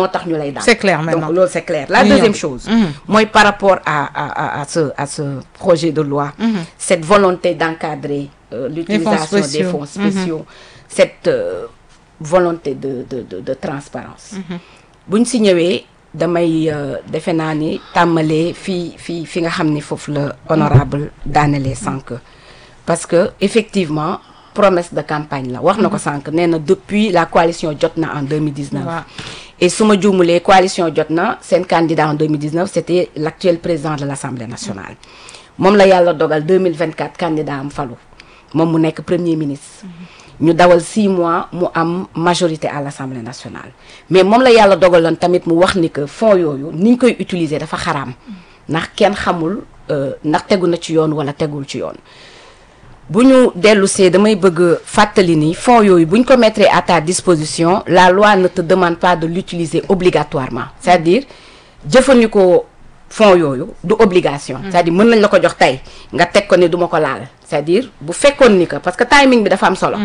moo tax ñu lay daan C'est clair maintenant. donc loolu c'est clair la Oui, deuxième oui. chose mooy par rapport à à à à ce à ce projet de loi cette volonté d'encadrer euh, l'utilisation des spéciaux. fonds spéciaux cette euh, volonté de de de de transparence buñ si ñëwee damay euh, defe naa ni tàmmalee fii fii fi nga xam ni foofu la honorable daanelee sànq parce que effectivement promesse de campagne la wax na ko sànq nee na depuis la coalition jot na en 2019 Waaw. et su ma juumulee coalition jot na seen candidat en 2019 c'était l'actuel président de l'Assemblée nationale moom la yàlla dogal 2024 candidat am falu moom mu nekk premier ministre ñu dawal six mois mu am majorité à l'Assemblée nationale mais moom la yàlla dogaloon tamit mu wax ni que fonds yooyu ni ñu koy utiliser dafa xaraam ndax kenn xamul euh, ndax tegu na ci yoon wala tegul ci yoon bu ñu dellu see damay bëgg fàttali ni fonds yooyu bu ñu ko mettre à ta disposition la loi ne te demande pas de l'utiliser obligatoirement c'est-à-dire jëfandikoo fonds yooyu du obligation c'est-à-dire mën nañ la ko jox tey nga teg ko ne duma ko laal c'est-à-dire bu fekkoon ni que parce que timing bi dafa am solo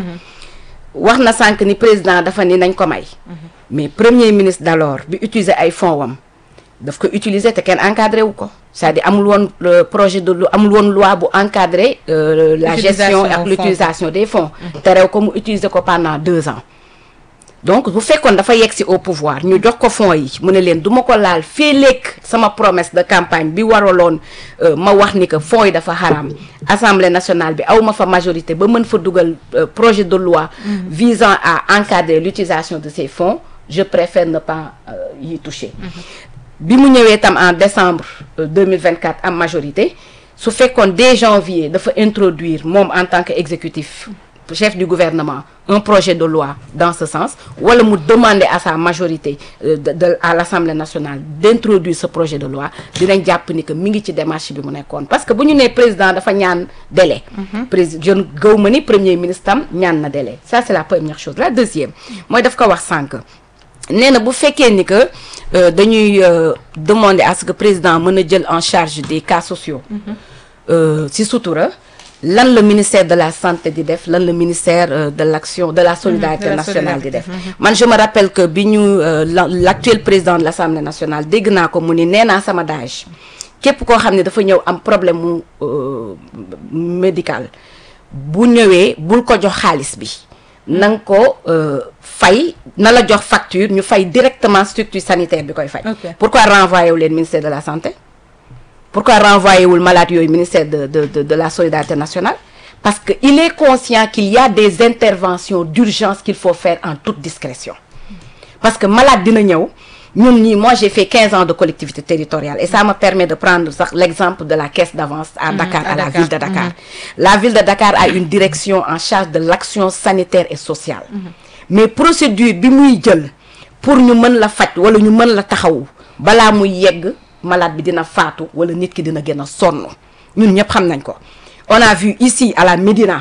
wax na sànq ni président dafa ni nañ ko may mais premier ministre d'alors bi utiliser ay fonds wam daf ko utiliser te kenn encadré wu ko c'est-à-dire amul woon le projet de loi amul woon loi bu encadrer euh, la Utilisation gestion ak fonds. l'utilisation des fonds terew ko mu utiliser ko pendant deux ans donc bu fekkoon dafa yegg si au pouvoir ñu jox ko fonds yi mu ne leen du ma ko laal fii lekk sama promesse de campagne bi waraloon euh, ma wax ni que fonds yi dafa xaram assemblée nationale bi aw ma fa majorité ba mën fa dugal euh, projet de loi visant à encadrer l'utilisation de ces fonds je préfère ne pas euh, y toucher bi mu ñëwee tam en décembre euh, 2024 am majorité su fekkoon dès janvier dafa introduire moom en tant que exécutif chef du gouvernement un projet de loi dans ce sens wala mu demander à sa majorité euh, de, de à l'Assemblée nationale d'introduire ce projet de loi dinañ jàpp ni que mi ngi ci démarche bi mu nekkoon parce que bu ñu nee président dafa ñaan délai président je gëw ma ni premier ministre tam ñaan na délai ça c'est la première chose la deuxième mooy daf ko wax sànq nee na bu fekkee ni que euh, dañuy euh, demander à ce que président mën a jël en charge des cas sociaux euh, ci sutura lan la ministère de la santé di def lan la ministère euh, de l'action de la solidarité de la nationale di solidarité. def man je me rappelle que bi ñu euh, la- l'actuel président de l'Assemblée nationale dégg naa ko mu ni nee naa sama dage képp koo xam ne dafa ñëw am problème mu euh, médical bu ñëwee bul ko jox xaalis bi na nga ko euh, fay na la jox facture ñu fay directement structure sanitaire bi koy fay Ok. pourquoi renvoyer wu leen ministère de la santé pourquoi renvoyer wul malade yooyu ministère de de de de la solidarité nationale parce que il est conscient qu'il y a des interventions d'urgence qu'il faut faire en toute discrétion parce que malade dina ñëw ñun ñii moi j'ai fait 15 ans de collectivité territoriale et ça me permet de prendre sax l'exemple de la caisse d'avance à Dakar à à la Dakar. ville de Dakar la ville de Dakar a une direction en charge de l'action sanitaire et sociale mais procédure bi muy jël pour ñu mën la faj wala ñu mën la taxawu balaa muy yegg malade bi dina faatu wala nit ki dina gën a sonn ñun ñëpp xam nañ ko on a vu ici à la Médina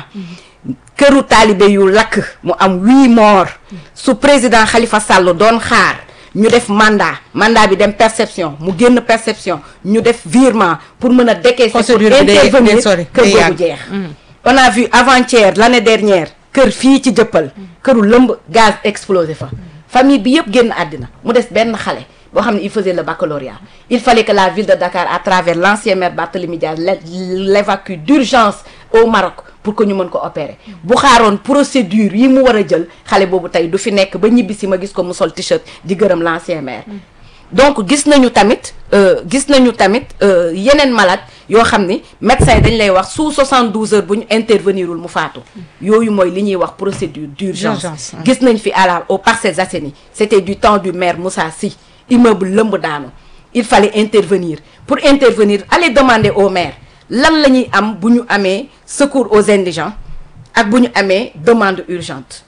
këru taalibe yu lakk mu am huit morts su président Khalifa Sall doon xaar ñu def mandat mandat bi dem perception mu génn perception ñu def virement pour mën a décaisser pour Procédure bi day- intervenir day sori, kër day boobu yàgg. jeex on a vu avant-hier l'année dernière kër fii ci jëppal këru lëmb gaz explosé fa famille bi yëpp génn àddina mu des benn xale boo xam ne il faisait le baccalauréat il fallait que la ville de Dakar à travers l'ancien maire Barthélémy Diaz l'é- l'évacue d'urgence au Maroc pour que ñu mën ko opérer bu xaaroon procédure yi mu war a jël xale boobu tey du fi nekk ba ñibbi si ma gis ko mu sol t-shirt di gërëm l'ancien maire donc gis nañu tamit euh, gis nañu tamit euh, yeneen malade yoo xam ni médecin yi dañ lay wax sous 72 heures bu ñu intervenirul mu faatu yooyu mooy li ñuy wax procédure d'urgence D'urgence, hein. gis nañ fi à la aux Parcelles Assainies c'était du temps du maire Moussa Sy immeuble lëmb daanu il fallait intervenir pour intervenir aller demander au maire lan la ñuy am bu ñu amee secours aux indigents ak bu ñu amee demande urgente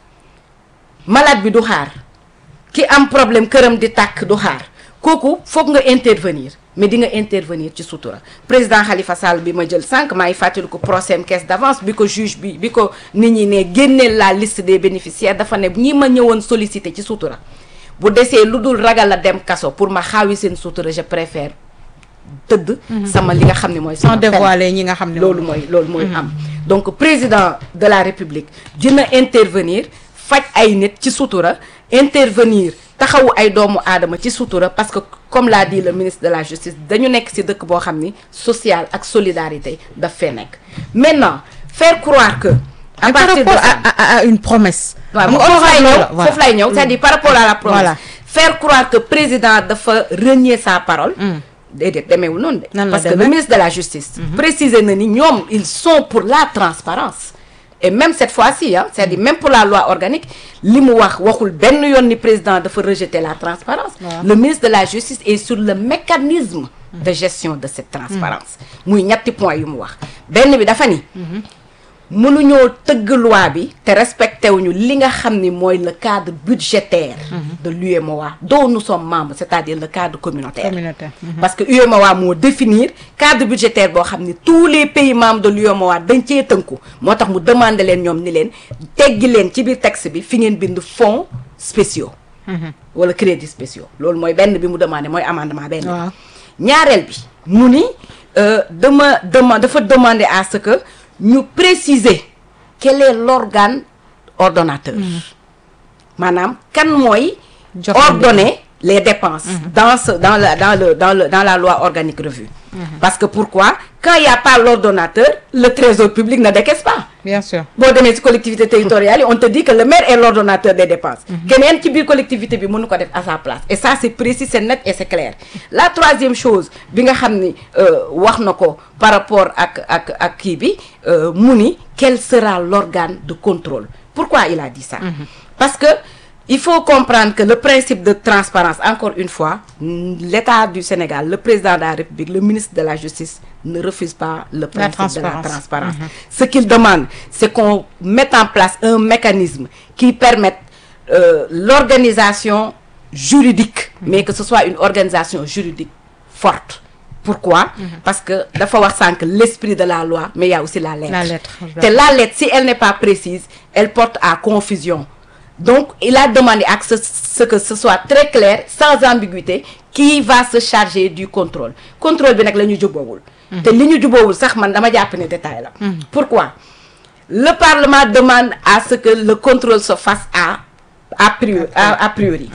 malade bi du xaar ki am problème këram di tàkk du xaar kooku foog nga intervenir mais di nga intervenir ci sutura président Khalifa Sall bi ma jël sànq maa ngi fàttali ko procès am caisse d'avance bi ko juge bi bi ko nit ñi ne génneel la liste des bénéficiaires dafa ne ñi ma ñëwoon solliciter ci sutura bu desee lu dul ragal a dem kaso pour ma xaawi seen sutura je préfère tëdd sama li nga xam ne mooy sans sama peine. dévoiler ñi nga xam ne loolu mooy loolu mooy am donc président de la république dina intervenir faj ay nit ci sutura intervenir taxawu ay doomu aadama ci sutura parce que comme l'a dit le ministre de la justice dañu nekk ci dëkk boo xam ni social ak solidarité daf fee nekk maintenant faire croire que à Mais par partir de rapport ça à, à, à une promesse. waaw Xam nga foofu lay honorable ñëw la, voilà. foofu lay ñëw c'est-à-dire par rapport à la promesse Voilà. faire croire que président dafa renier sa parole déedéet demeewul noonu Nan de la parce que demee? le ministre de la justice préciser na ni ñoom ils sont pour la transparence et même cette fois-ci ah c'est-à-dire même pour la loi organique li mu wax waxul benn yoon ni président dafa rejeter la transparence Waaw. le ministre de la justice est sur le mécanisme de gestion de cette transparence muy ñetti point yu mu wax benn bi dafa ni mënuñoo tëgg loi bi te respecté wuñu li nga xam ni mooy le cadre budgétaire de l'UEMOA dont nous sommes membres c'est-à-dire le cadre communautaire Communautaire. parce que UEMOA moo définir cadre budgétaire boo xam ni tous les pays membres de l'UEMOA dañ cee tënku moo tax mu demandé leen ñoom ni leen teggi leen ci biir texte bi fi ngeen bind fonds spéciaux wala crédits spéciaux loolu mooy benn bi mu demandé mooy amendement benn bi Waaw. ñaareel bi mu ni euh, dama dema dafa demander à ce que ñu préciser quel est l'organe ordonnateur maanaam kan mooy Jox ordonner les dépenses dans ce dans la dans le dans le dans la loi organique revue parce que pourquoi quand il y a pas l'ordonnateur le trésor public ne décaisse pas Bien sûr. boo demee ci collectivité territoriale yi on te dit que le maire est l'ordonnateur des dépenses keneen ci biir collectivité bi mënu ko def à sa place et ça c'est précis c'est net et c'est clair la troisième chose bi nga xam ni euh, wax na ko par rapport ak ak ak kii bi euh, mu ni quel sera l'organe de contrôle pourquoi il a dit ça parce que il faut comprendre que le principe de transparence encore une fois mm, l'État du Sénégal le président de la République le ministre de la Justice ne refuse pas le principe de la transparence. transparence ce qu'il demande c'est qu'on mette en place un mécanisme qui permette euh, l'organisation juridique mais que ce soit une organisation juridique forte pourquoi parce que dafa wax sànq l'esprit de la loi mais il y a aussi la lettre La lettre, te la lettre si elle n'est pas précise elle porte à confusion donc il a demandé à ce, ce que ce soit très clair sans ambiguïté qui va se charger du contrôle contrôle bi nag la ñu jubboowul te li ñu jubboowul sax man dama jàpp ne détail la pourquoi le parlement demande à ce que le contrôle se fasse à a priori a, a priori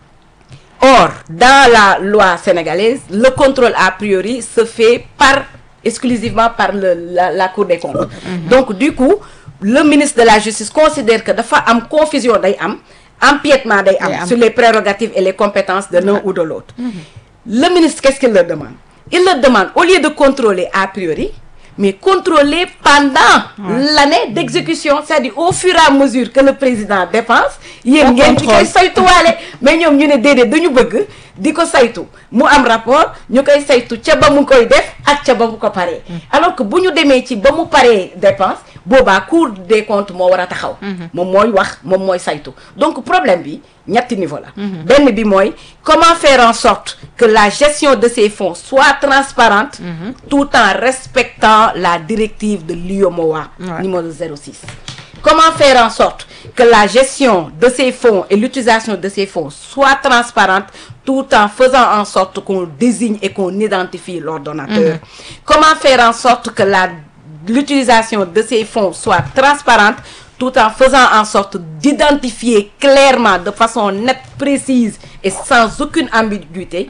Or, dans la loi sénégalaise, le contrôle a priori se fait par exclusivement par le, la, la Cour des comptes. Donc, du coup, le ministre de la Justice considère que dafa am confusion day am, empiètement day am Day am. sur les prérogatives et les compétences de l'un ou de l'autre. Le ministre, qu'est-ce qu'il leur demande? Il leur demande, au lieu de contrôler a priori, mais contrôler pendant l'année d'exécution, c'est-à-dire au fur et à mesure que le président dépense, yéen On ngeen di koy contrôle. saytuwaale mais ñoom ñu ne déedéet dañu bëgg di ko saytu mu am rapport ñu koy saytu ca ba mu koy def ak ca ba mu ko paree alors que bu ñu demee ci ba mu paree dépense boobaa Cour des comptes moo war a taxaw moom mooy wax moom mooy saytu donc problème bi ñetti niveau la benn bi mooy comment faire en sorte que la gestion de ces fonds soit transparente tout en respectant la directive de l'UEMOA Ouais. numéro 06 Comment faire en sorte que la gestion de ces fonds et l'utilisation de ces fonds soit transparente tout en faisant en sorte qu'on désigne et qu'on identifie l'ordonnateur Comment faire en sorte que la l'utilisation de ces fonds soit transparente tout en faisant en sorte d'identifier clairement de façon nette, précise et sans aucune ambiguïté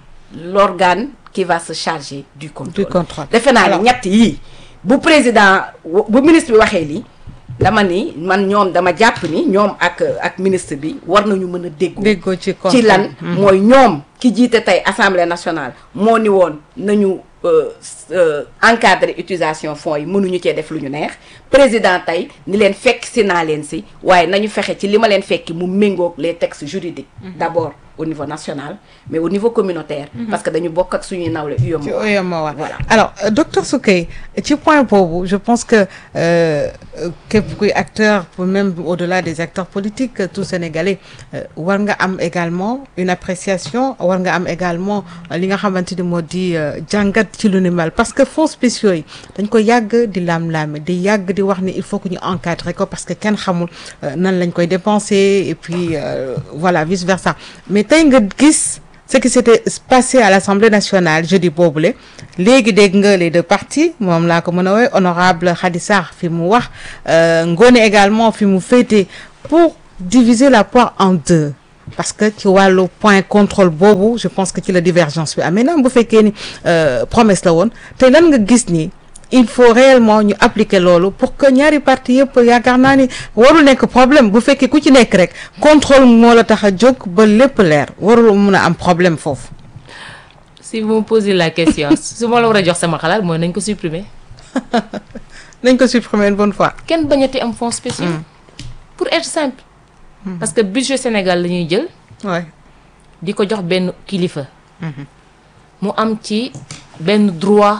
l'organe qui va se charger du contrôle. Du contrôle. defe naa Alors- ne ñett yii bu président bu ministre bi waxee lii dama ni man ñoom dama jàpp ni ñoom ak ak ministre bi war nañu mën a déggoo déggoo ci ci contrôle. lan mooy ñoom ki jiite tey assemblée nationale moo ni woon nañu euh, s- euh, encadrer utilisation fonds yi mënuñu cee def lu ñu neex président tey ni leen fekk si naa leen si waaye nañu fexe ci li ma leen fekki mu méngoog les textes juridiques d'abord au niveau national mais au niveau communautaire parce que dañu bokk ak suñuy nawle ci UEMOA UEMOA Voilà. alors euh, docteur Soukey ci point boobu je pense que euh, euh, képp kuy acteur pour même au-delà des acteurs politiques euh, tout sénégalais euh, war nga am également une appréciation war nga am également euh, li nga xamante ni moo di euh, jàngat ci lu ni mel parce que fonds spéciaux yi dañ ko yàgg di laam-laame di yàgg di wax ni il faut que ñu encadrer ko parce que kenn xamul euh, nan lañ koy dépenser et puis euh, voilà vice versa mais tey nga gis ce qui s'était passé à l'Assemblée nationale jeudi boobule léegi dégg nga les deux partis moom laa ko mën a woowee honorable Khady Sarr fi mu wax euh, Ngone également fi mu féete pour diviser la poire en deux parce que ci wàllu point contrôle boobu je pense que ci la divergence bi am maintenant bu fekkee ni euh, promesse la woon te lan nga gis ni il faut réellement ñu appliquer loolu pour que ñaari parti yëpp yaakaar naa ni warul nekk problème bu fekkee ku ci nekk rek contrôle moo la tax a jóg ba lépp leer warul mun a am problème foofu. si vous me posez la question su ma la war a jox sama xalaat mooy nañ ko supprimer nañ ko supprimer une bonne fois. kenn bañati am fonds spéciaux pour être simple parce que budget Sénégal la ñuy jël ouais. di ko jox benn kilifa mu am ci benn droit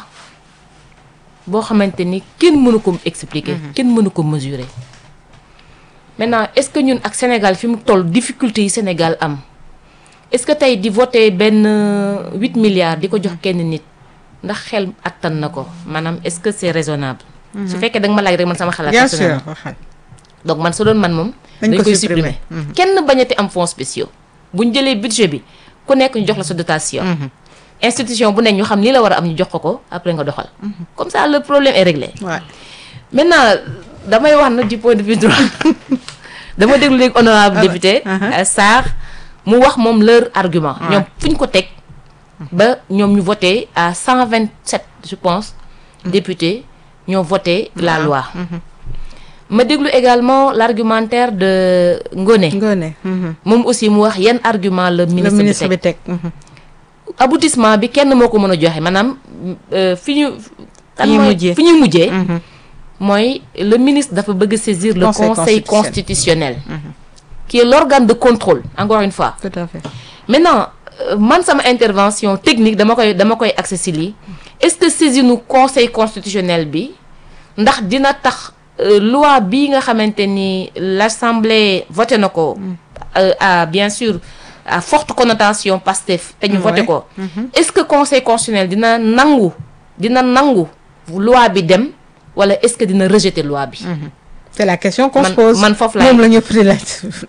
boo xamante ni kenn mënu ko expliquer kenn mënu ko mesurer maintenant est-ce que ñun ak Sénégal fi mu toll difficulté yi Sénégal am est-ce que tey di voter benn huit milliards di ko jox kenn nit ndax xel attan na ko maanaam est-ce que c'est raisonnable su fekkee da nga ma laaj rek man sama xalaat bien sûr personnellement. waxal. donc man su doon man moom Dañ dañ ko koy supprimer. supprimer kenn bañati am fonds spéciaux buñ jëlee budget bi ku nekk ñu jox la sa dotation institution bu nekk ñu xam lii la war a am ñu jox ko ko après nga doxal comme ça le problème est réglé Ouais. maintenant damay wax nag du point de vue droit dama déglu léegi honorable Ah ouais. député Uh-huh. euh, Sarr mu wax moom leur argument Ouais. ñoom fu ñu ko teg ba ñoom ñu voté à 127 je pense députés ñoo voté la loi ma déglu également l'argumentaire de Ngoné Ngoné. mhm. moom aussi mu wax yan argument le le ministre bi ministre teg bi teg. mhm. aboutissement bi kenn moo ko mën a joxe maanaam euh, fi ñu kan ñuy mooy- mujjee. fi ñuy mujjee Mhm. mooy le ministre dafa bëgg saisir le Conseil conseil constitutionnel qui est l'organe de contrôle encore une fois tout à fait. maintenant euh, man sama intervention technique dama koy dama koy accès si lii est-ce que saisinu conseil constitutionnel bi ndax dina tax euh, loi bi nga xamante ni l'assemblée voté na ko euh, à bien sûr à forte connotation Pastef te ñu voté Ouais. ko est-ce que conseil constitutionnel dina nangu dina nangu loi bi dem wala est-ce que dina rejeter loi bi c'est la question qu'on Man- se pose. man foofu laay- moom la ñëpp di laaj.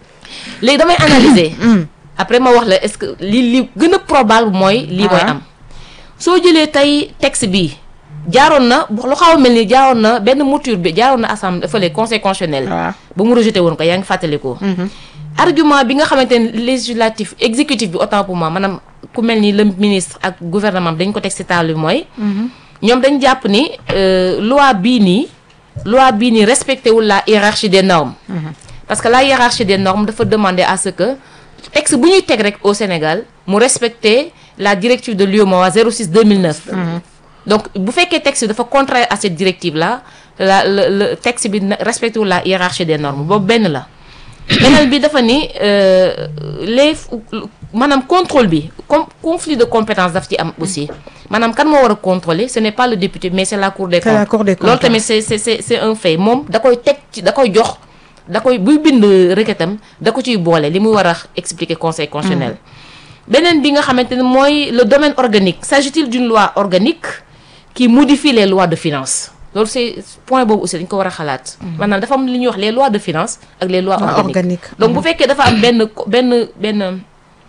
léegi damay analyser après ma wax la est-ce que li li gën a probable mooy lii mooy Ah. am soo jëlee tey texte bi jaaroon na lu xaw a mel ni jaaroon na benn mouture bi jaaroon na assemblée fële conseil constitutionnel waaw. ba mu rejeté woon ko yaa ngi fàttalikoo argument bi nga xamante ne législatif exécutif bi autant pour moi maanaam ku mel ni le ministre ak gouvernement bi dañ ko teg ci table bi mooy ñoom dañ jàpp ni euh, loi bii nii loi bii nii respecté wul la hiérarchie des normes parce que la hiérarchie des normes dafa demander à ce que texte bu ñuy teg rek au Sénégal mu respecter la directive de l'UEMOA 06 2009 donc bu fekkee texte bi dafa contraire à cette directive là la le le texte bi na- respecté wul la hiérarchie des normes boobu benn la beneen bi dafa ni euh, les maanaam contrôle bi comme conflit de compétence daf ci am aussi maanaam kan moo war a contrôler ce n'est pas le député mais c'est la cour des C'est comptes la Cour des comptes, loolu tamit c'est c'est c'est c'est un fait moom da koy teg ci da koy jox da koy buy bind requêtam da ko ciy boole li muy war a expliquer conseil constitutionnel beneen bi nga xamante ne mooy le domaine organique s'agit-il d'une loi organique qui modifie les lois de finances loolu c'est point boobu aussi dañ ko war a xalaat maanaam dafa am li ñuy wax les lois de finances ak les lois Loi organiques organique. donc bu fekkee dafa am benn benn benn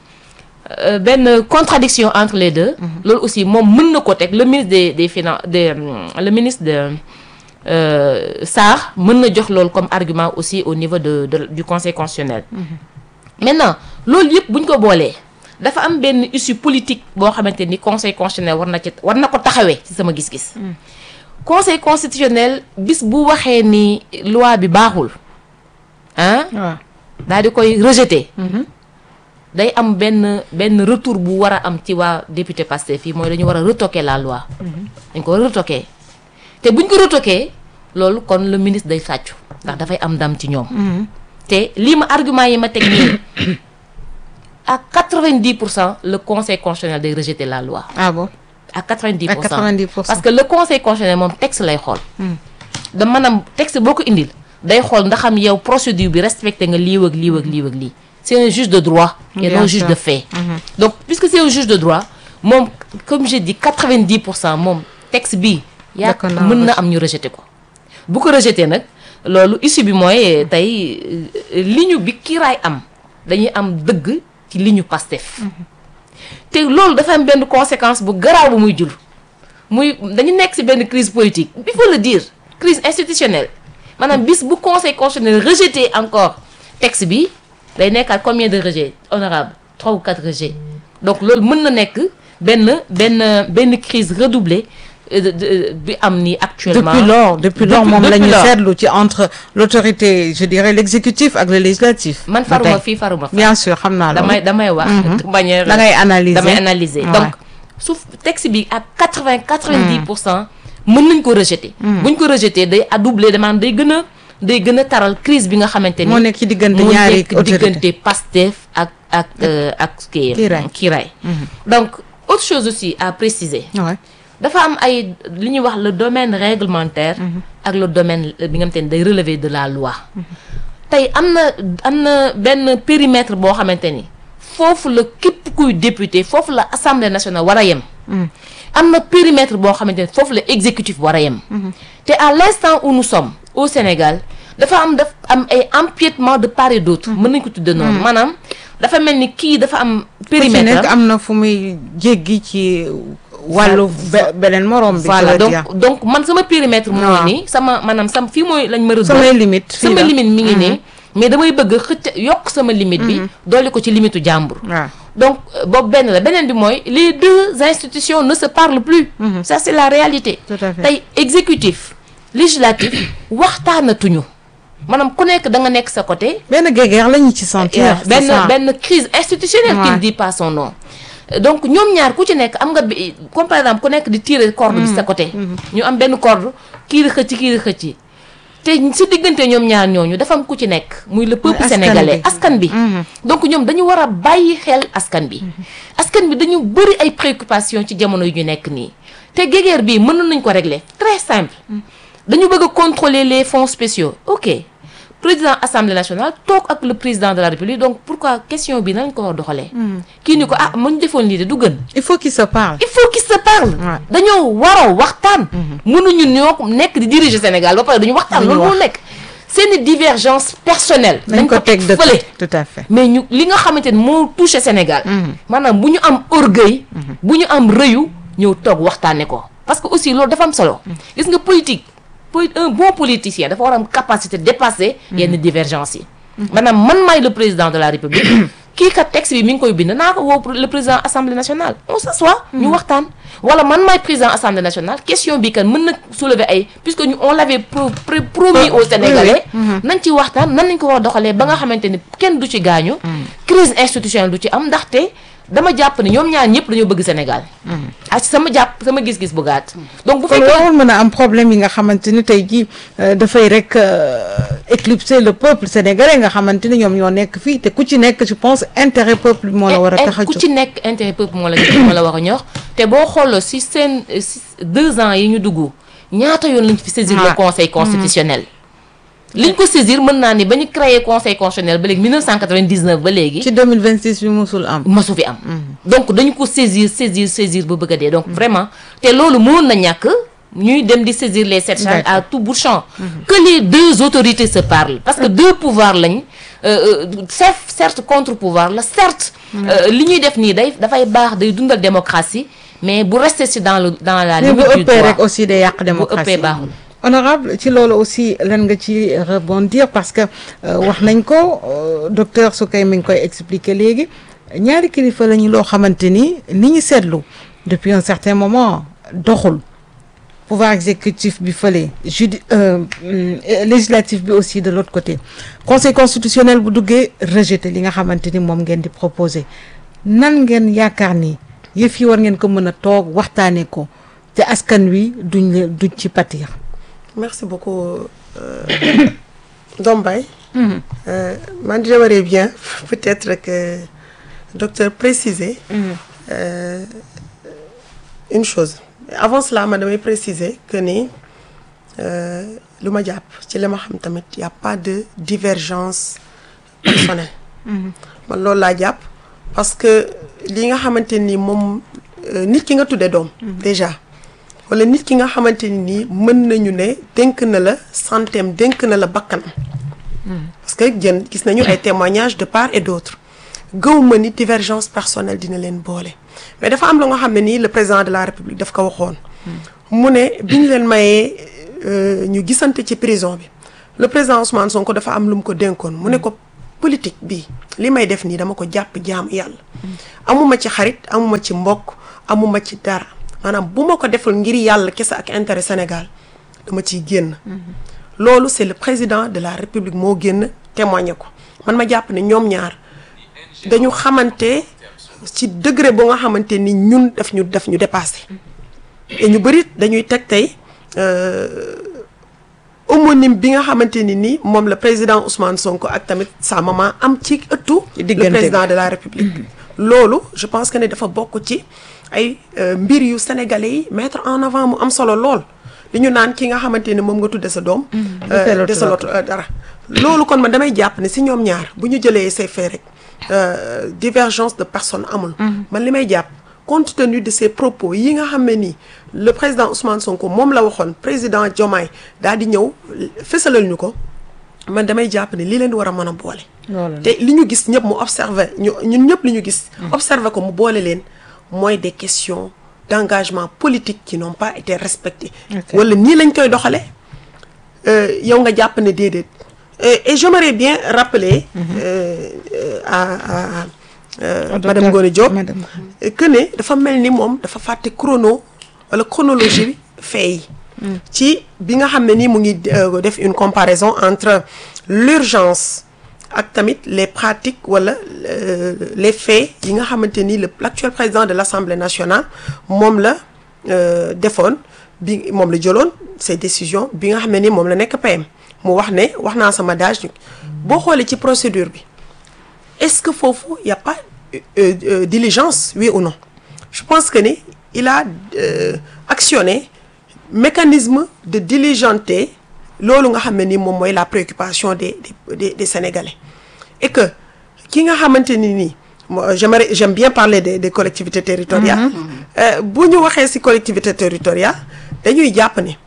euh, benn contradiction entre les deux loolu aussi moom mën na ko teg le ministre des des finances des hum, le ministre de euh, Sarr mën na jox loolu comme argument aussi au niveau de, de du conseil constitutionnel maintenant loolu yëpp bu ñu ko boolee dafa am benn issue politique boo xamante ni conseil constitutionnel war na ci war na ko taxawee ci sama gis-gis conseil constitutionnel bis bu waxee ni loi bi baaxul ah waaw. daal di koy rejeter day am benn benn retour bu war a am ci waa député Pastef fii mooy dañu war a retoquer la loi dañ ko war a retoquer te buñ ko retoquer loolu kon le ministre day sàccu ndax dafay am ndam ci ñoom te lii ma argument yi ma teg nii à 90 pour cent le conseil constitutionnel day rejeter la loi ah bon. à 90 à pour cent 90 pour cent. parce que le conseil constitutionnel moom texte lay xool da maanaam texte boo ko indil day xool ndax am yow procédure bi respecté nga lii ak lii ak lii ak lii c'est un juge de droit et Bien non juge sûr. de fait donc puisque c'est un juge de droit moom comme j'ai dit 90 pour cent moom texte bii yaa D'accord naa mën na am ñu rejeté ko bu ko rejeté nag loolu issue bi mooy tey euh, ligne bi kiiraay am dañuy am dëgg ci ligne Pastef te loolu dafa am benn conséquence bu garaaw bu muy jur muy dañu nekk ci benn crise politique il faut le dire crise institutionnelle maanaam bis bu conseil constitutionnel rejeté encore texte bi day nekkaat combien de rejets honorable trois ou quatre rejets donc loolu mën na nekk benn benn benn crise redoublée euh, de- de- bi am ni actuellement depuis lors depuis lors Depuis- moom la depuis ñu lors. seetlu ci entre l'autorité je dirais l'exécutif ak le législatif man ba faruma tey. fii faruma fa bien sûr xam naa loolu damay damay wax de manière da ngay analyser damay analyser Ouais. donc suuf texte bi ak quatre vingt quatre vingt dix pour cent mën nañ ko rejeter buñ ko rejeter day adoubler demande day gën a day gën a taral crise bi nga xamante ni moo nekk ci diggante moo ñaari nekk autorité diggante Pastef ak ak euh, ak kii Kiiraay. Kiiraay donc autre chose aussi à préciser ouais. dafa am ay li ñuy wax le domaine réglementaire ak le domaine bi nga xamante ni day relever de la loi tey am na am na benn périmètre boo xamante ni foofu la képp kuy député foofu la assemblée nationale war a yem am na périmètre boo xamante ni foofu la exécutif war a yem te à l'instant où nous sommes au Sénégal dafa am daf am ay empiètement de part et d'autre mën nañ ko tudde noonu maanaam dafa mel ni kii dafa am ku ci périmètre nekk am na fu muy jéggi ci wàllu be- beneen morom bi voilà je veux donc dire. donc man sama périmètre mooy waaw. nii sama maanaam sam fii mooy lañ ma rëdd samay limite fii sama la. limite mi ngi nii mais damay bëgg xëcc yokk sama limite bi dolli ko ci limitu jàmbur waaw donc euh, boobu benn la beneen bi mooy les deux institutions ne se parlent plus ça c'est la réalité Tout à fait. tey exécutif législatif waxtaanatuñu maanaam ku nekk da nga nekk sa côté benn guéguerre la ñu ci sentir c'est benn ça. benn crise institutionnelle qui Ouais. ne dit pas son nom Euh, donc ñoom ñaar ku ci nekk am nga bi comme par exemple ku nekk di tirer corde bi sa côté ñu am benn corde kii di xëcc kii di xëcc te si diggante ñoom ñaar ñooñu dafa am ku ci nekk muy le peuple askan sénégalais bi. askan bi donc ñoom dañu war a bàyyi xel askan bi askan bi dañu bëri ay préoccupations ci jamono yu ñu nekk nii te guéguerre bii mën nañ ko régler très simple dañu bëgg a contrôler les fonds spéciaux ok président assemblée nationale toog ak le président de la république donc pourquoi question bi nañ ko war a doxalee kii ni ko ah ma ñu defoon lii de du gën il faut qu'ils se parlent il faut qu'ils se parlent Ouais. dañoo waroo waxtaan mënuñu ñoo ko nekk di diriger Sénégal ba pare duñu waxtaan Duñu loolu moo wax. nekk seeni divergence personnelle nañ ko teg de fële tout à fait mais ñu li nga xamante ni moo touché Sénégal maanaam bu ñu am orgueil bu ñu am rëyu ñëw toog waxtaane ko parce que aussi loolu dafa am solo gis nga politique poli- un bon politicien dafa war a am capacité dépasser yenn divergence yi maanaam man maay le président de la république kii kat texte bi mi ngi koy bind naa ko woo le président assemblée nationale on s'assoit ñu waxtaan wala man maay président assemblée nationale question bi kan mën na soulever ay puisque ñu on l'avait pro- pro- promis aux sénégalais nañ ci waxtaan nan nañ ko war a doxalee ba nga xamante ni kenn du ci gaañu crise institutionnelle du ci am ndaxte dama jàpp ne ñoom ñaar ñëpp dañoo bëgg Sénégal ak sama jàpp sama gis-gis bu gàtt donc bu kon fekkee warul mën a am problème yi nga xamante ni tey jii euh, dafay rek euh, éclipser le peuple sénégalais nga xamante ni ñoom ñoo nekk fii te ku ci nekk je pense intérêt peuple bi moo la war a Eh, eh, tax a ku jóg ci nekk intérêt peuple moo la moo la war a ñor te boo xooloo si seen eh, si deux ans yi ñu dugg ñaata yoon lañ fi saisir le Ouais. conseil constitutionnel liñ ko saisir mën naa ni ba ñu créé conseil constitutionnel ba léegi 1999 ba léegi ci 2026 bi musul am masu fi am donc dañu ko saisir saisir saisir ba bëgg a dee donc vraiment te loolu mënoon na ñàkk ñuy dem di saisir les sept charges à tout bout de champ que les deux autorités se parlent parce que deux pouvoirs lañ euh, euh, certes certes contre pouvoir la certes euh, li ñuy def nii day dafay baax day dundal démocratie mais bu rester si dans le dans la mais bu limite du ëppee droit rek aussi day yàq démocratie ëppee baaxul. honorable ci loolu aussi lan nga ci rebondir parce que euh, wax nañ ko euh, docteur Soukay mi ngi koy expliquer léegi ñaari kilifa lañu loo xamante ni ni ñu seetlu depuis un certain moment doxul pouvoir exécutif bi fële judi euh, hum, législatif bi aussi de l'autre côté conseil constitutionnel bu duggee rejeté li nga xamante ni moom ngeen di proposer nan ngeen yaakaar ni yëf yi war ngeen ko mën a toog waxtaanee ko te askan wi duñ leen duñ ci pâtir Merci beaucoup, euh, Dombay. Euh, moi, j'aimerais bien peut-être que docteur préciser euh, une chose. Avant cela, ma damay préciser que ni euh, lu ma jàpp ci li ma xam tamit y a pas de divergence personnelle. man loolu laa jàpp parce que li nga xamante ni moom euh, nit ki nga tuddee doom. déjà. wala nit ki nga xamante ni nii mën nañu ne dénk na la santeem dénk na la bakkanam parce que jën gis nañu ay témoignages de part et d'autre gëw ma ni divergence personnelle dina leen boole mais dafa am lu nga xam ne nii le président de la république daf ko waxoon mu ne bi ñu leen mayee euh, ñu gisante ci prison bi le président Ousmane Sonko dafa am lu mu ko dénkoon mu ne ko politique bi li may def nii dama ko jàpp jaamu yàlla amuma ci xarit amuma ci mbokk amuma ci dara maanaam bu ma ko deful ngir yàlla kese ak intérêt Sénégal dama ciy génn loolu c'est le président de la République moo génn témoigner ko man ma jàpp ne ñoom ñaar dañu xamante ci degré bu nga xamante ni ñun daf ñu daf ñu dépassé et ñu bëri dañuy teg tey homonyme bi nga xamante ni ni moom la président Ousmane Sonko ak tamit sa maman am ci ëttu le diggante président de la République loolu je pense que ne dafa bokk ci ay mbir yu sénégalais yi mettre en avant mu am solo lool li ñu naan ki nga xamante ni moom nga tudde sa doom desalootu dara loolu kon man damay jàpp ne si ñoom ñaar bu ñu jëlee ces faits rek divergence de personne amul man li may jàpp compte tenu de ces propos yi nga xam ne nii le président Ousmane Sonko moom la waxoon président Diomaye daal di ñëw fësalal ñu ko man damay jàpp ne li leen war a mën a boole te li ñu gis ñëpp mu observé ñu ñun ñëpp li ñu gis observé ko mu boole leen mooy des questions d'engagement politique qui n'ont pas été respectées wala nii lañ koy doxale yow nga jàpp ne déedéet et j'aimerais bien rappeler à à madame Ngoné Diop que ne dafa mel ni moom dafa fàtte chrono wala chronologie bi fee yi ci bi nga xam ne ni mu ngi def une comparaison entre l'urgence ak tamit les pratiques wala les faits yi nga xamante ni le l'actuel président de l'Assemblée nationale moom la defoon bi moom la jëloon ces décisions bi nga xam ne ni moom la nekk PM mu wax ne wax naa sama dage boo xoolee ci procédure bi est-ce que foofu y a pas euh, euh, diligence oui ou non je pense que ni il a euh, actionné mécanisme de diligenter loolu nga xam ne ni moom mooy la préoccupation des des des Sénégalais et que ki nga xamante ni nii j'aimerais j'aime bien parler des des collectivités territoriales bu ñu waxee ci collectivité territoriale dañuy jàpp ne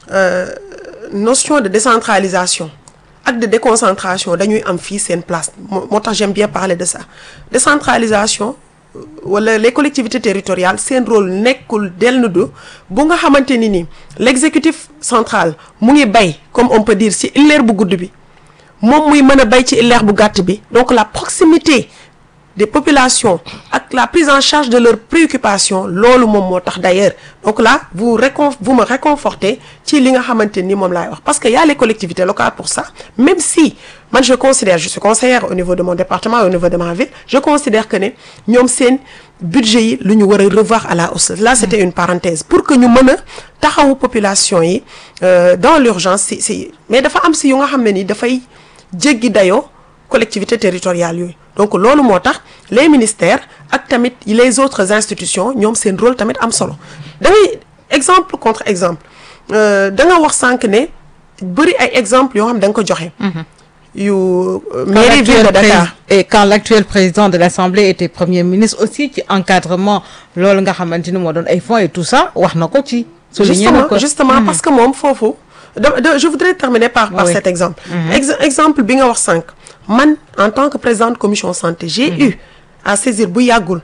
notion de décentralisation ak de déconcentration dañuy am fii seen place moo tax j'aime bien parler de ça décentralisation wala les collectivités territoriales seen rôle nekkul dellu du bu nga xamante ni ni l'exécutif central mu ngi bay comme on peut dire ci illeer bu gudd bi moom muy mën a bay ci illeer bu gàtt bi donc la proximité des populations ak la prise en charge de leurs préoccupations loolu moom moo tax d'ailleurs donc là vous récon vous me réconfortez ci li nga xamante ni moom laay wax parce que y a les collectivités locales pour ça même si man je considère je suis conseillère au niveau de mon département au niveau de ma ville je considère que ne ñoom seen budget yi lu ñu war a revoir à la hausse là c'était une parenthèse pour que ñu mën a taxawu population yi dans l'urgence si si mais dafa am si yu nga xam ne ni dafay jéggi dayoo collectivités territoriales yooyu donc loolu moo tax les ministères ak tamit les autres institutions ñoom seen rôle tamit am solo dangay exemple contre exemple da nga wax sànq ne bëri ay exemples yoo xam da nga ko joxe. yu mairie ville de Dakar. et quand l'actuel président de l'Assemblée était premier ministre aussi ci encadrement loolu nga xamante ni moo doon ay fonds et tout ça wax na ko ci. souligné na ko justement parce que moom foofu. de je voudrais terminer par par cet exemple. exemple bi nga wax sànq. man en tant que présidente commission santé j'ai eu à saisir bu yàggul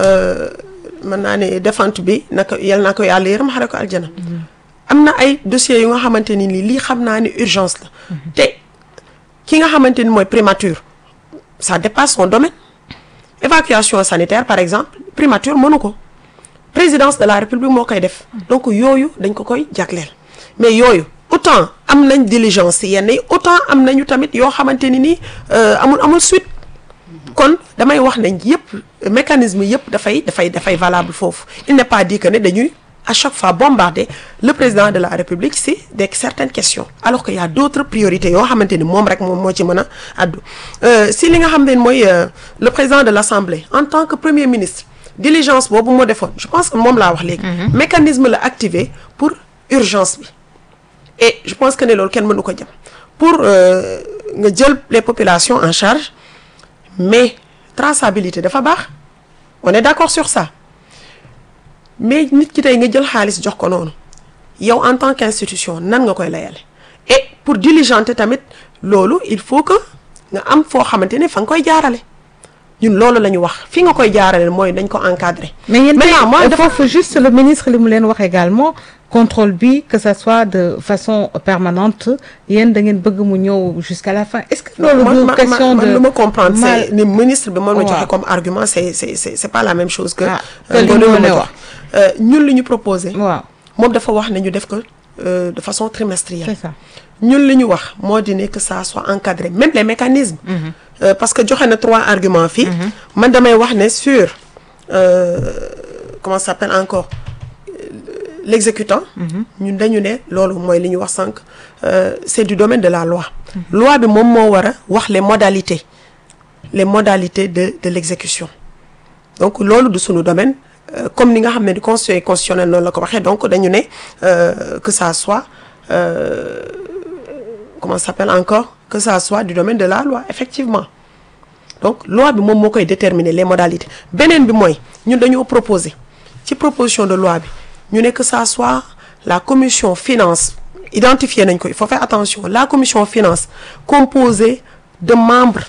mën naa ne défente bi naka yal naa ko yàlla yërëm xare ko aljana am na ay dossiers yu nga xamante ni lii xam naa ni urgence la te ki nga xamante ni mooy primature ça dépasse son domaine évacuation sanitaire par exemple primature mënu ko présidence de la république moo koy def donc yooyu dañ ko koy jagleel mais yooyu autant am nañ diligence yenn yi autant am nañu tamit yoo xamante ni nii amul amul suite kon damay wax nañ yëpp mécanisme yëpp dafay dafay dafay valable foofu il n'est pas dit que ne dañuy à chaque fois bombarder le président de la République si des certaines questions alors que y a d'autres priorités yoo xamante ni moom rek moom moo ci mën a addu si li nga xam ne mooy le président de l'Assemblée en tant que premier ministre diligence boobu moo defoon je pense que moom laa wax léegi mécanisme la activé pour urgence bi et je pense que ne loolu kenn mënu ko jëm pour nga jël les populations en charge mais traçabilité dafa baax on est d'accord sur ça mais nit ki tey nga jël xaalis jox ko noonu yow en tant qu'institution nan nga koy layale et pour diligenter tamit loolu il faut que nga am foo xamante ne fa nga koy jaarale ñun loolu la ñu wax fi nga koy jaarale mooy dañ ko encadrer. mais yéen Maintenant, moi, tey dafa- foofu juste le ministre li mu leen wax également contrôle bi que ça soit de façon permanente yéen da ngeen bëgg mu ñëw jusqu'à la fin est-ce que loolu man du man question man de lu ma comprendre mal- c'est ni ministre bi moom la Ouais. joxe comme argument c'est c'est c'est c'est pas la même chose que. Ah, que euh, li Ngoné mu lu ma ne jox. wax. Euh, ñun li ñu proposé. waaw moom dafa wax ne ñu def ko euh, de façon trimestrielle. c'est ça ñun li ñu wax moo di ne que ça soit encadré même les mécanismes. Euh, parce que joxe na trois arguments fii. man damay wax ne sur euh, comment ça s'appelle encore euh, l'exécutant. ñun dañu ne loolu mooy li ñu wax sànq euh, c'est du domaine de la loi. loi bi moom moo war a wax les modalités les modalités de de l'exécution donc loolu du sunu domaine euh, comme ni nga xam ne du conseil constitutionnel noonu la ko waxee donc dañu ne euh, que ça soit euh, comment ça s'appelle encore que ça soit du domaine de la loi effectivement donc loi bi moom moo koy déterminer les modalités beneen bi mooy ñun dañoo proposer ci proposition de loi bi ñu ne que ça soit la commission finance identifier nañ ko il faut faire attention la commission finance composée de membres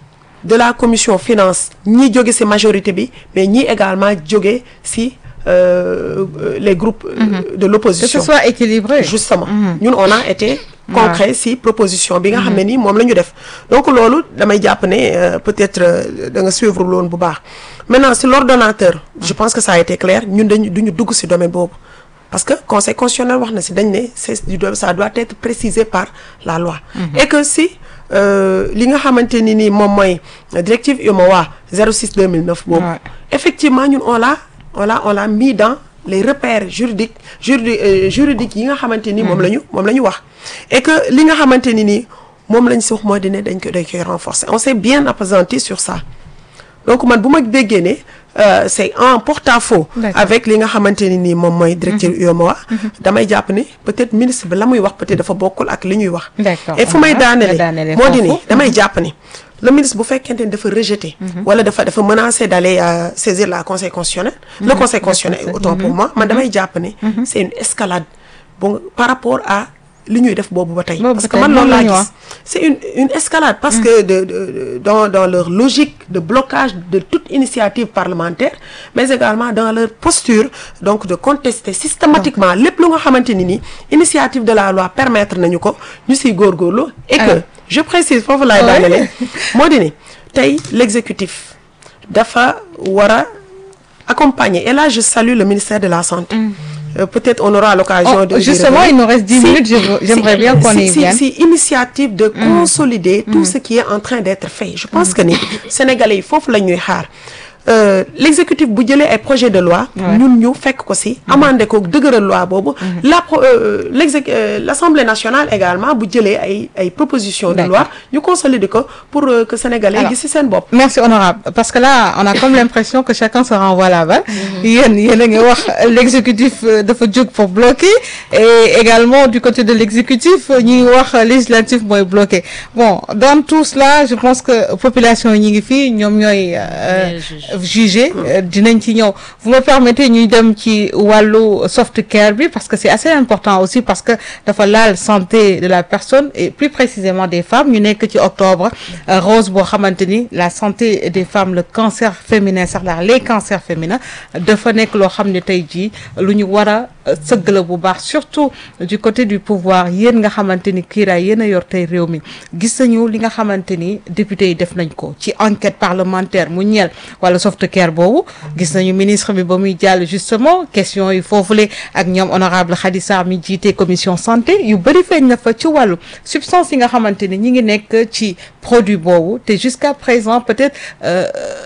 de la commission finance ñi jóge ci majorité bi mais ñi également jóge ci euh, euh, les groupes euh, de que l'opposition ce soit équilibré justement ñun on a été concret si proposition bi nga xam ne nii moom la ñu def donc loolu damay jàpp ne euh, peut-être euh, da nga suivre loolu bu baax maintenant si l'ordonnateur je pense que ça a été clair ñun dañu duñu dugg si domaine boobu parce que conseil constitutionnel wax na si dañ ne c'est du do- ça doit être précisé par la loi et que si euh, li nga xamante ni nii moom mooy directive UMOA 06 2009 boobu Ouais. effectivement ñun on l'a on l'a on l'a mis dans les repères juridiques juridiques euh, juridiques yi nga xamante ni moom la ñu moom la ñu wax et que li nga xamante ni nii moom lañ si wax mooy dine dañ ko dañ koy renforcer on s'est bien appesanti sur ça donc man bu ma déggee ne euh, c'est en porte-à-faux D'accord. avec li nga xamante ni nii moom mooy directive UEMOA damay jàpp ni peut-être ministre bi la muy wax peut-être dafa bokkul ak li ñuy wax D'accord. et fu may Ah, daanele nga daanele moo di ni foofu. damay jàpp ni le ministre bu fekkente ni dafa rejeter wala dafa dafa menacer d'aller euh, saisir la conseil constitutionnel le conseil constitutionnel autant pour moi man damay jàpp ni c'est une escalade bon par rapport à li ñuy def boobu ba tey Boobu parce ba que tey man loolu moom la laa ñu gis wax. c'est une une escalade parce que de, de, de- dans dans leur logique de blocage de toute initiative parlementaire mais également dans leur posture donc de contester systématiquement lépp lu nga xamante ni ni initiative de la loi permettre nañu ko ñu siy góorgóorlu et que Alors. je précise foofu laay Ouais. daanele moo di ni tey l'exécutif dafa war a accompagner et là je salue le ministère de la santé Euh, peut-être on aura l'occasion Oh, de d'y justement, revenir. il nous reste 10 Si- minutes, je veux- j'aimerais si- bien qu'on y si- si- vienne. si initiative de consolider tout ce qui est en train d'être fait je pense que ni sénégalais yi foofu la ñuy xaar Euh, l'exécutif bu jëlee ay projet de loi Ouais. ñun ñu fekk ko si amandé ko dëgëral loi boobu la pro- euh, l'exé- euh, l'Assemblée nationale également bu jëlee ay ay propositions de D'accord. loi ñu consolider ko pour euh, que sénégalais Alors, gis si seen bopp Merci honorable parce que là on a comme l'impression que chacun se renvoie la balle yéen yéen a ngi wax l'exécutif euh, dafa jóg pour bloquer et également du côté de l'exécutif ñi ngi wax législatif mooy bloquer bon dans tout cela je pense que population yi ñi ngi fii ñoom ñooy euh, Les juges. juger euh, dinañ ci ñëw vous me permettez ñuy dem ci wàllu soft care bi parce que c'est assez important aussi parce que dafa laal santé de la personne et plus précisément des femmes ñu nekk ci octobre euh, rose boo xamante ni la santé des femmes le cancer féminin sax la les cancers féminins dafa nekk loo xam ne tey jii lu ñu war a euh, sëgg la bu baax surtout du côté du pouvoir yéen nga xamante ni kiiraay yéen a yor tey réew mi gis nañu li nga xamante ni député yi def nañ ko ci enquête parlementaire mu ñeel wala soft care boobu gis nañu ministre bi ba muy jàll justement question yi foofule ak ñoom honorable Khady Sarr mi jiite commission santé yu bëri feeñ na fa ci wàllu substance yi nga xamante ni ñi ngi nekk ci produit boobu te jusqu'à présent peut-être euh,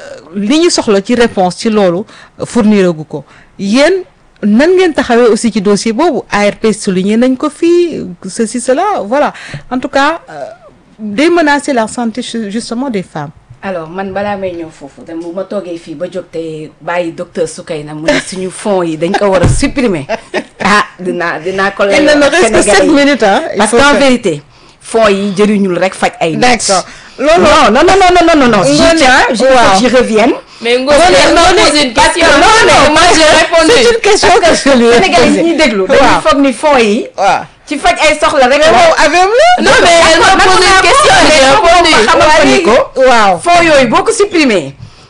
li ñu soxla ci réponse ci loolu fournir gu ko yéen nan ngeen taxawee aussi ci dossier boobu ARP souligné nañ ko fii ceci cela voilà en tout cas euh, day menacer la santé ju- justement des femmes alors man balaa may ñëw foofu dem bu ma toogee fii ba jóg te bàyyi docteur Soukeyna mu ne suñu fonds yi dañ ko war a supprimer ah dinaa dinaa ko il ne nous reste que sept minutes hein il parce faut qu'en que- vérité fonds yi jëriñul rek faj ay nit. D'accord. non non non non non non non non Ngoné, je tiens je waaw. j'y revienne Mais Ngo, Non, je non, me non, pose une parce que question. non, non, moi j'ai répondu. c'est une question que je lui ai Sénégalais yi posée. ñuy déglu Waaw. dañuy foog ni fonds yi waaw ci faj ay soxla rek la moom avec le Non, mais elle m'a posé une question, j'ai répondu. xamal ko ni ko waaw fonds yooyu boo ko supprimer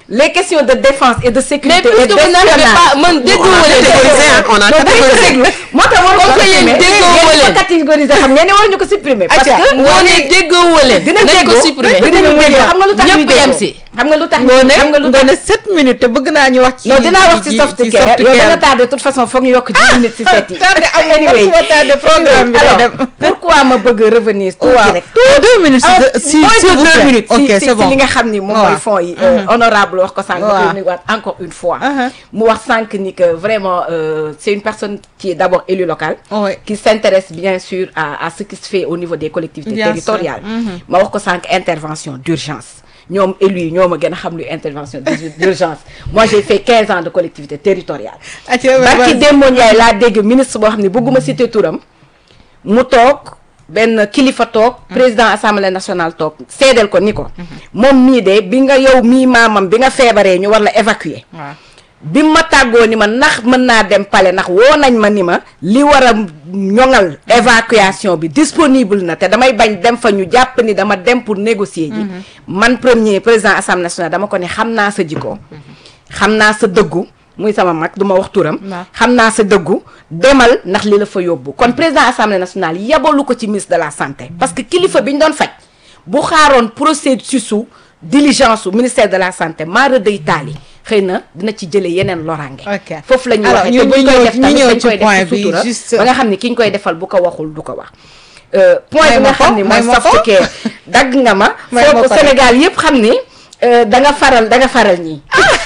les questions de défense et de mais sécurité puisque et vous n'arrivez pas man déggoo On a leen catégorisé, hein, on a non dañu ko catégorisé. déglu moo tax waruñu Comme ko que yéen supprimer déggoo yéen leen. ko catégoriser xam ngeen ne waruñu ko supprimer parce Atia, que moo ne déggoo leen dinañ nañ ko déggoo supprimer dinañu déggoo xam nga lu tax ñuy ñëpp yem déggoo si xam nga lu tax ngoone xam nga lu tax ngoone sept minutes te bëgg naa ñu wax ci non dinaa wax ci soft care yow da nga tardé de toute façon foog ñu yokk 10 minutes ci set yi tardé am anyway anyway tardé programme bi day alors dem pourquoi ma bëgg revenir tuuti waaw rek deux minutes ah si moins s'il de vous deux plaît. minutes ok si c'est si bon li nga xam ni moom waaw. mooy fonds yi euh, honorable wax ko sànq Waaw. ma koy nuyuwaat encore une fois Uh-huh. mu wax sànq ni que vraiment euh, c'est une personne qui est d'abord élue locale Ouais. qui s'intéresse bien sûr à à ce qui se fait au niveau des collectivités Bien sûr. territoriales ma wax ko sànq intervention d'urgence ñoom élus yi ñoo ma gën a xam luy intervention d'urgence moi j'ai fait 15 ans de collectivité territoriale Atia, barki vas-y. Demba Ndiaye laa dégg ministre boo xam ne bëgguma citer turam mu toog benn kilifa toog président assemblée nationale toog seedeel ko ni ko moom mii de bi nga yow mii maamam bi nga feebaree ñu war la évacuer waaw bi ma tàggoo ni ma ndax mën naa dem palais ndax woo nañ ma ni ma li war a ñoŋal évacuation bi disponible na te damay bañ dem fa ñu jàpp ni dama dem pour négocier ji man premier président assemblée nationale dama ko ne xam naa sa jikko xam naa sa dëggu muy sama mag du ma wax turam Waaw. xam naa sa dëggu demal ndax li la fa yóbbu kon président assemblée nationale yabalu ko ci ministre de la santé parce que kilifa bi ñu doon faj bu xaaroon processus su diligence su ministère de la santé maara day taali xëy na dina ci jëlee yeneen loraange Ok. foofu la ñuy Alors, waxee ñu- te buñ ñu koy ñëw- def ñu tamit ñëw dañ ci koy point def ci bi, sutura juste- ba nga xam ni ki ñu koy defal bu ko waxul du ko wax Euh, point May bi ma nga ko, xam ni may mooy ma ko. soft care dagg nga ma May ma foofu ko Sénégal yëpp xam ni euh, da nga faral da nga faral ñii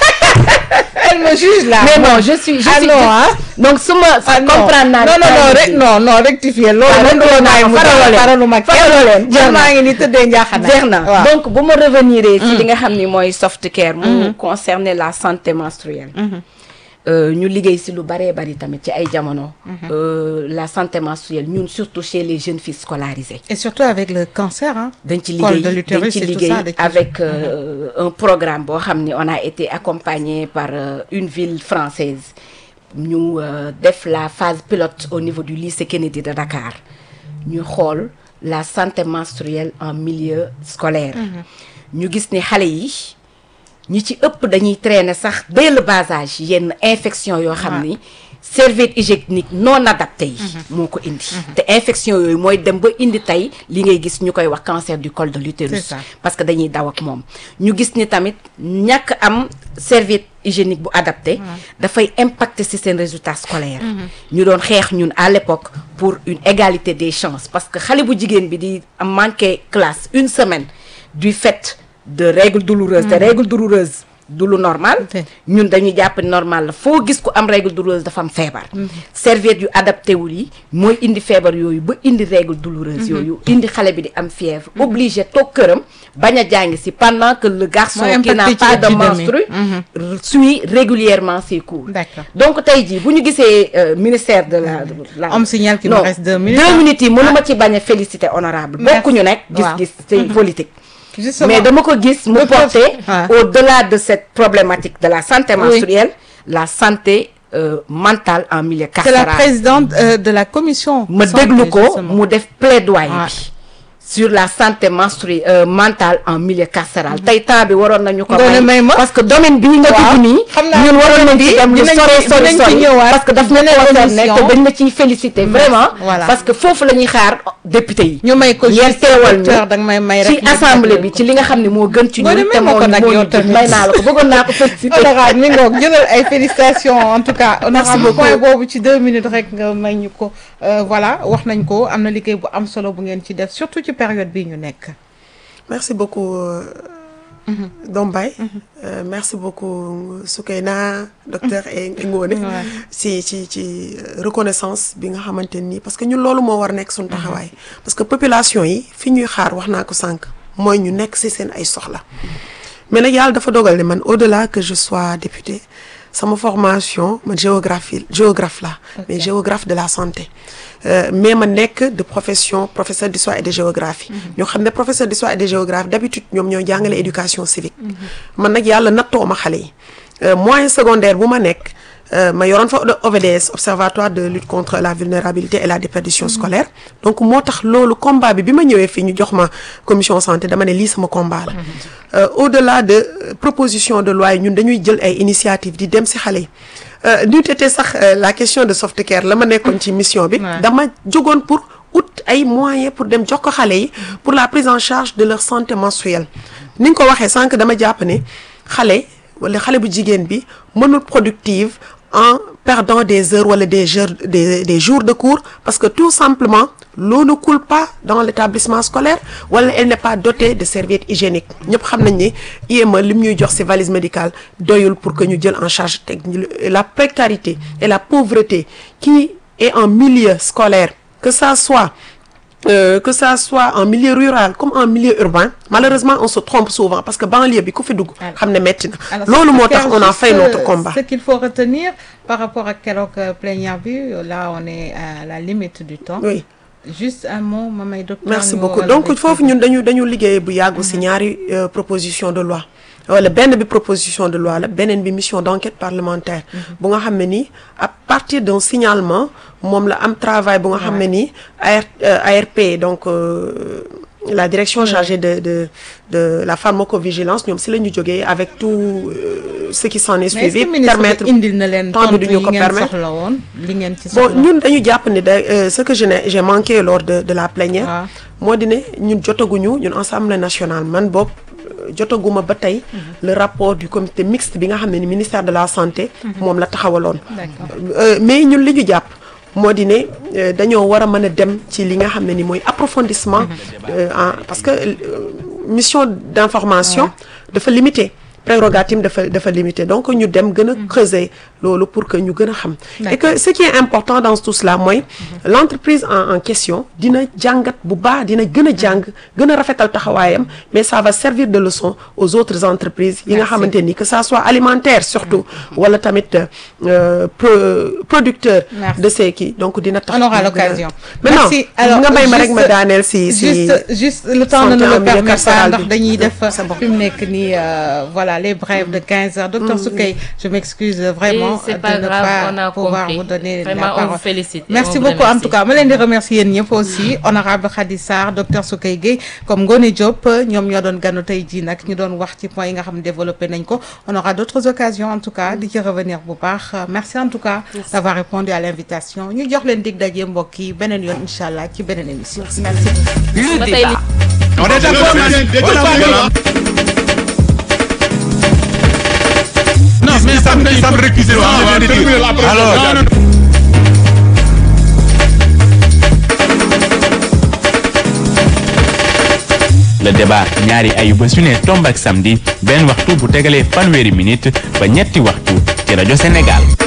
elle me juge là mais non je suis je Ah suis non, hein? donc su ma ah non comprendre naa non non non rek non non rectifier loolu Ah, man rectifier doo naa may ko, mu faraloo leen. faralu ma Faraloo leen, jeex man na. maa ngi ni tëddee njaaxanaay jeex na waaw. donc bu ma revenir ci li nga xam ni mooy soft care mu concerner la santé menstruelle Euh, ñu liggéey si lu baree bari tamit ci ay jamono Euh, la santé menstruelle ñun surtout chez les jeunes filles scolarisées et surtout avec le cancer hein dañ ci Col liggéey de l'utérus dañ ci et tout liggéey ça, dañ ci- avec euh, un programme boo xam ni on a été accompagné par euh, une ville française ñu euh, def la phase pilote au niveau du lycée Kennedy de Dakar ñu xool la santé menstruelle en milieu scolaire ñu gis ni xale yi ñi ci ëpp dañuy traîner sax dès le bas âge yenn infection yoo xam ni serviette hygiénique non adapté yi moo ko indi te infection yooyu mooy dem ba indi tey li ngay gis ñu koy wax cancer du col de C'est l'utérus ça. parce que dañuy daw ak moom ñu gis ni tamit ñàkk am serviette hygiénique bu adapté dafay impacter ci seen résultat scolaire ñu doon xeex ñun à l'époque pour une égalité des chances parce que xale bu jigéen bi di am manqué classe une semaine du fait de règles douloureuses te règles douloureuses du lu normal Ok. ñun dañuy jàpp ni normal la foo gis ko am règle douloureuse dafa am feebar serviette yu adapté wul yi mooy indi feebar yooyu ba indi règle douloureuse yooyu indi xale bi di am fièvre obligé toog këram bañ a jàngi si pendant que le garçon Mooy qui n'a impacté ci pas de épidémie. menstru suit régulièrement ses cours D'accord. donc tey jii bu ñu gisee euh, ministère de la de la On me signale qu'il me Non, reste deux minutes, deux hein. minutes yi mënuma ci bañ a féliciter honorable Merci. bokkuñu nekk Waaw. gis-gis c'est politique Justement. mais dama ko gis mu Le prof- porter Ah. au-delà de cette problématique de la santé Oui. menstruelle la santé euh, mentale en milieu c'est la carcéral présidente euh, de la commission ma santé, déglu ko justement. mu def plaidoyer Ouais. bi sur la santé menstruelle euh, mentale en milieu carcéral tey temps bi waroon nañu ko Ngoone may ma. parce que domaine bii nga Waaw. dugg nii Xam naa ñun waroon nañ ci dem lu dinañ sori ci- sori dinañ ci sori ñëwaat parce que daf ci ñu beneen concerné émission. te dañ la ciy féliciter vraiment Voilà. parce que foofu la ñuy xaar député yi ñu may ko ngeen juste teewal docteur ñu danga may may ci rek nga assemblée jagleel bi ko. ci li nga xam ne moo gën ci Ngoone ñun may te ma moo ko nag moo yow ñu tamit. may naa la ko bëggoon naa ko féliciter honorable mi ngoog jëlal ay félicitations en tout cas honorable beaucoup. point boobu ci deux minutes rek nga may ñu ko Euh, voilà wax nañ ko am na liggéey bu am solo bu ngeen ci def surtout ci période bii ñu nekk Merci beaucoup, euh, Dombay. Euh, merci beaucoup, Soukaina, docteur et Ngone. Ouais. si ci ci euh, reconnaissance bi nga xamante nii parce que ñun loolu moo war nekk suñu taxawaay. parce que population yi fi ñuy xaar wax naa ko sànq mooy ñu nekk ci seen ay soxla. mais nag yàlla dafa dogal ne man au-delà que je sois député sama formation man géographie géographe la mais géographe de la santé Euh, mais ma nekk de profession professeur d'histoire et de géographie ñoo xam ne professeur d'histoire et de géographie d'habitude ñoom ñoo jàngale éducation civique man nag yàlla nattoo ma xale yi Euh, moyen secondaire bu ma nekk euh, ma yoroon fa OVDS observatoire de lutte contre la vulnérabilité et la déperdition scolaire donc moo tax loolu combat bi bi ma ñëwee fii ñu jox ma commission santé dama ne lii sama combat la Euh, au-delà de euh, proposition de loi yi ñun dañuy jël ay initiative di dem ci xale yi euh, ñu tete sax euh, la question de soft care la ma nekkoon ci mission bi Ouais. dama jógoon pour ut ay moyens pour dem jox ko xale yi pour la prise en charge de leur santé menstruelle ni nga ko waxee sànq dama jàpp ne xale wala xale bu jigéen bi mënul productive en perdant des heures wala des jours des des jours de cours parce que tout simplement l'eau ne coule pas dans l'établissement scolaire wala elle n'est pas dotée de serviettes hygiéniques ñëpp xam nañ ni IME lim ñuy jox ci valise médicale doyul pour que ñu jël en charge teg la précarité et la pauvreté qui est en milieu scolaire que ça soit euh, que ça soit en milieu rural comme en milieu urbain malheureusement on se trompe souvent parce que banlieue bi ku fi dugg xam ne metti na Alors, loolu moo c'est tax on a juste, fait notre euh, combat Ce qu'il faut retenir par rapport à keroog euh, plaignant bi là on est à la limite du temps. oui Juste un mot Mamay docteur. merci ñu beaucoup wala donc rek foofu ñun dañu dañu liggéey bu yàggu ci ñaari euh, proposition de loi wala benn bi proposition de loi la beneen bi mission d'enquête parlementaire bu nga xam ne nii à partir d'un signalement moom la am travail bu nga xam ne nii AR euh, ARP donc euh, la direction chargée de de de la pharmacovigilance ñoom ci la ñu jógee avec tout euh, ce qui s'en est mais est-ce suivi que ministre permettre bi indil na leen temps bi tontu duñu yi ko ngeen permettre. soxla woon li ngeen ci bon soxla. ñun dañu jàpp ne da euh, ce que je n'ai j'ai manqué lors de de la plénière waaw moo di ne ñun jotaguñu ñun assemblée nationale man boog euh, jotaguma ba tey le rapport du comité mixte bi nga xam ne ni ministère de la santé moom la taxawaloon D'accord. Euh, mais ñun li ñu jàpp moo di ne euh, dañoo war a mën a dem ci li nga xam ne ni mooy approfondissement euh, en parce que euh, mission d'information dafa limité prérogative dafa dafa limité donc ñu dem gën a creuser loolu pour que ñu gën a xam et que ce qui est important dans tout cela mooy l'entreprise en en question dina jàngat bu baax dina gën a jàng gën a rafetal taxawaayam mais ça va servir de leçon aux autres entreprises yi nga Merci. xamante ni que ça soit alimentaire surtout wala tamit euh, pro- producteur Merci. de ces kii donc dina tax On aura ñu gën a- l'occasion. maintenant Merci. Alors, nga may ma rek juste- ma daaneel si si juste juste le temps ne santé nous en le milieu permet pas carcéral ndax bi. dañuy def C'est bon. fi mu nekk nii euh, voilà les brèves de 15 heures docteur Soukey je m'excuse vraiment Et c'est de pas ne grave, pas on a pouvoir compris. vous donner Vraiment, la on parole vous félicite et merci on vous beaucoup en remercie. tout cas ma leen di remercier yéen ñëpp aussi honorable Khady Sarr docteur Soukey Gueye comme Ngone Diop ñoom ñoo doon ganu tey jii nag ñu doon wax ci point yi nga xam ne développé nañ ko on aura d'autres occasions en tout cas di ci revenir bu baax merci en tout cas d'avoir répondu à l'invitation ñu jox leen dig daje mbokk yi beneen yoon incha allah ci beneen émission merci Le le débat. débat On est d'accord, man. Non, mais ça me ça me récuser. Alors, non, non. le débat ñaari ayuba su ne tomb ak samedi benn waxtu bu tegalee fanweeri minute ba ñetti waxtu ci rajo Sénégal